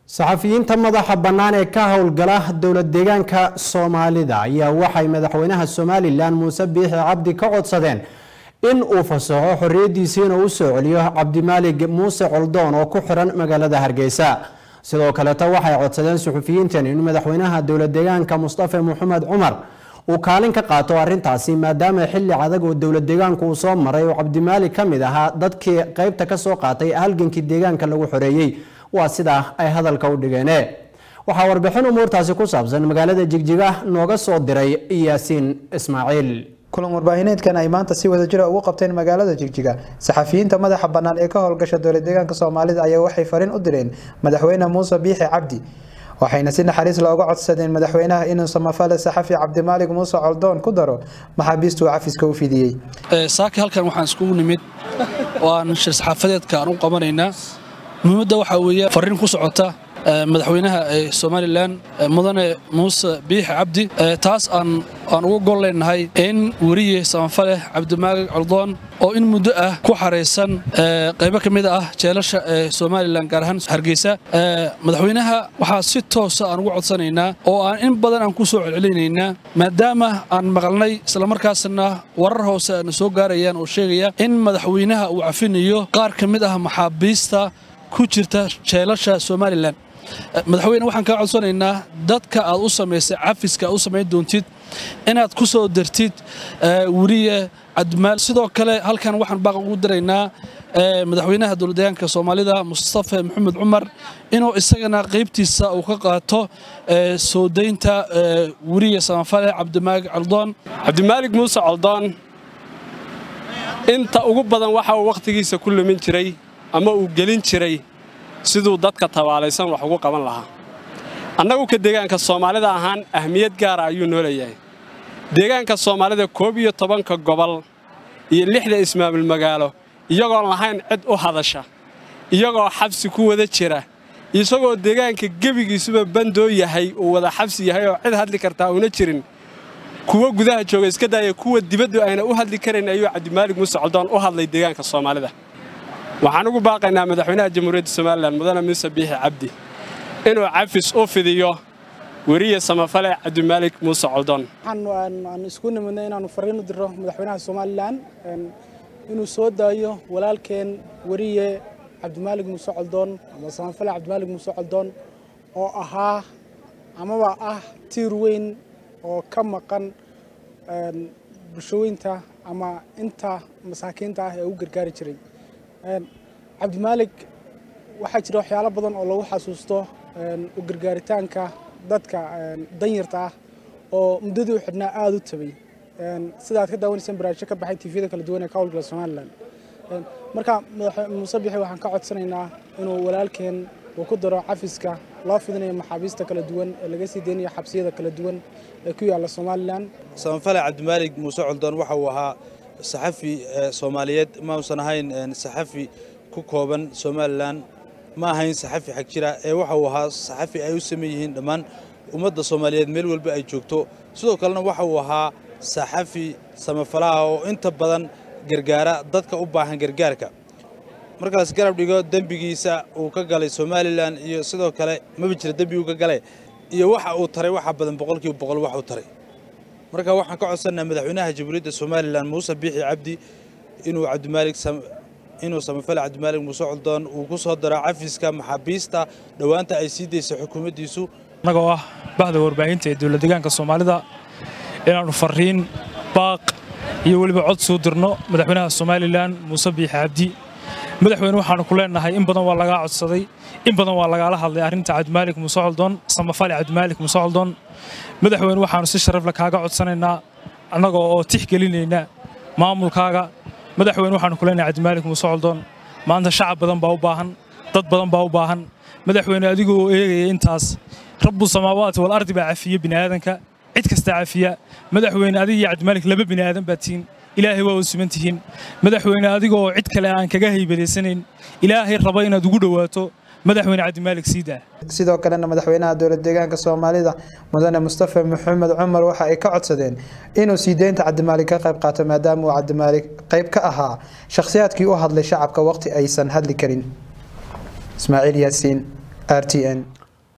saxafiyiinta madaxa bannaan ee ka howlgala dowlad deegaanka soomaalida ayaa waxay madaxweynaha somalilan muuse biixi cabdi ka codsadeen in uu fasaxo xorriyadiisiina u soo celiyo cabdimaalig muuse coldoon oo ku xiran magaalada hargeysa sidoo kaleeta waxay codsadeen suxufiyiintan in madaxweynaha dowlad deegaanka mustafa maxamed cumar uu kaalin ka qaato arrintaasi maadaama xilli adag oo dowlad deegaanku uu soo maray oo cabdimaalig ka mid ahaa dadkii qeybta ka soo qaatay halgankii deegaanka lagu xoreeyey waa sidaa ay hadalka u dhigeen waxaa warbixin umuurtaasi ku saabsan magaalada jigjiga nooga soo diray yaasiin ismaaciil kulan warbaahineedkan ay maanta si wadajira ugu qabteen magaalada jigjiga saxafiyiinta madaxa bannaan ee ka howlgasha dowlad deegaanka soomaalida ayaa waxay fariin u direen madaxweyne muuse biixi cabdi waxayna si naxariis looga codsadeen madaxweynaha inuu samafale saxafi cabdimaalig muuse coldoon ku daro maxaabiistuu cafiska u fidiyey saaki halkan waxaan iskugu nimid oo aan shir saxaafadeedka aan u qabanaynaa muhiimadda waxaa weeye fariin ku socota madaxweynaha somalilan mudane muuse biixi cabdi taas aan uga gol leenahay in weriye samafale cabdimaalig coldoon oo in muddo ah ku xaraysan qaybo ka mid ah jeelasha ee somalilan gaar ahaan hargeysa madaxweynaha waxaa si toosa aan uga codsanaynaa oo aan in badan aan ku soo celcelinaynaa maadaama aan maqalnay islamarkaasna warar hoose aana soo gaarayaan oo sheegaya in madaxweynaha uu cafinayo qaar ka mid ah maxaabiista ku jirta jeelasha somalilan madaxweyne waxaan kaa codsanaynaa dadka aad u samaysay cafiska aad u samayn doontid inaad ku soo dartid weriye cabdimaal sidoo kale halkan waxaan baaq ugu diraynaa madaxweynaha dowladdeegaanka soomaalida mustafa maxamed cumar inuu isagana qaybtiisa uu ka qaato soo daynta weriye samafale cabdimaalig coldoon cabdimaalig muuse coldoon inta ugu badan waxa uu wakhtigiisa ku lumin jiray ama uu gelin jiray siduu dadka tabaalaysan wax ugu qaban lahaa annagu ka deegaanka soomaalida ahaan ahmiyad gaara ayuu noo leeyahay deegaanka soomaalida koob iyo tobanka gobol iyo lixda ismaamul magaalo iyagoon lahayn cid u hadasha iyagoo xabsi ku wada jira isagoo deegaanka gebigiisuba bandoo yahay uu wada xabsi yahay oo cid hadli kartaa uuna jirin kuwa gudaha jooga iska daaya kuwa dibaddu ayna u hadli karayn ayuu cabdimaalig muuse coldoon u hadlay deegaanka soomaalida waxaan ugu baaqaynaa madaxweynaha jamhuuriyadda somalilan mudane muuse biixi cabdi inuu cafis u fidiyo weriye samafale cabdimaalig muuse coldoon waxaan isku nimidnay inaannu fariin u diro madaxweynaha somalilan inuu soo daayo walaalkeen weriye cabdimaalig muuse coldoon ama samafale cabdimaalig muuse coldoon oo ahaa amaba ah tiir weyn oo ka maqan bulshooyinta ama inta masaakiinta ah ee u gargaari jiray cabdimaalig waxaa jira waxyaalo badan oo lagu xasuusto u gargaaritaanka dadka danyarta ah oo muddadii u xidhnaa aada u tabay sida aad ka daawanayseen barnaamijyo ka baxay tifyada kala duwan ee ka howlgala somalilan marka muuse bixi waxaan ka codsanaynaa inuu walaalkeen uu ku daro cafiska loo fidinayo maxaabiista kala duwan ee laga sii deynayo xabsiyada kala duwan ee ku yaalla somalilan samafale cabdimaalig muuse coldoon waxa uu ahaa saxafi soomaaliyeed ma uusan ahayn saxafi ku kooban somalilan ma ahayn saxafi xag jira ee waxa uu ahaa saxafi ay u sameyn yihiin dhammaan ummadda soomaaliyeed meel walba ay joogto sidoo kalena waxa uu ahaa saxafi samafalaha oo inta badan gargaara dadka u baahan gargaarka markaas garab dhigo dembigiisa uu ka galay somalilan iyo sidoo kale maba jira dembi uu ka galay iyo waxa uu taray waxa badan boqolkiiba boqol wax uu taray marka waxaan ka codsanaa madaxweynaha jamhuuriyadda somalilan muuse biixi cabdi inuu cabdimaalig inuu samafale cabdimaalig muuse coldoon uu ku soo daro cafiska maxaabiista dhowaanta ay sii daysay xukuumaddiisu annagoo ah bahda warbaahinta ee dowlad deegaanka soomaalida inaannu farriin baaq iyo weliba cod soo dirno madaxweynaha somalilan muuse biixi cabdi madaxweyne waxaannu ku leennahay in badan waa lagaa codsaday in badan waa lagaala hadlay arrinta cabdimaalig muuse coldoon samafale cabdimaalig muuse coldoon madaxweyne waxaannu si sharafle kaaga codsanaynaa annagoo oo tixgelinayna maamulkaaga madaxweyne waxaannu ku leenahay cabdimaalig muuse coldoon maanta shacab badan baa u baahan dad badan baa u baahan madaxweyne adigoo eegaya intaas rabbu samaawaati wal ardi baa cafiya bini'aadanka cid kasta cafiya madaxweyne adiga iyo cabdimaalig laba bini'aadan baa tihiin ilaahay waa u siman tihiin madaxweyne adigoo cid kale aan kaga haybadaysanayn ilaahay raba inaad ugu dhowaato madaxweyne cabdimaalig siidaa sidoo kalena madaxweynaha dowlad deegaanka soomaalida mudane mustafa maxamed cumar waxa ay ka codsadeen inuu sii deynta cabdimaalig ka qayb qaato maadaama uu cabdimaalig qayb ka ahaa shakhsiyaadkii u hadlay shacabka waqti aysan hadli karin ismaaciil yaasiin r t n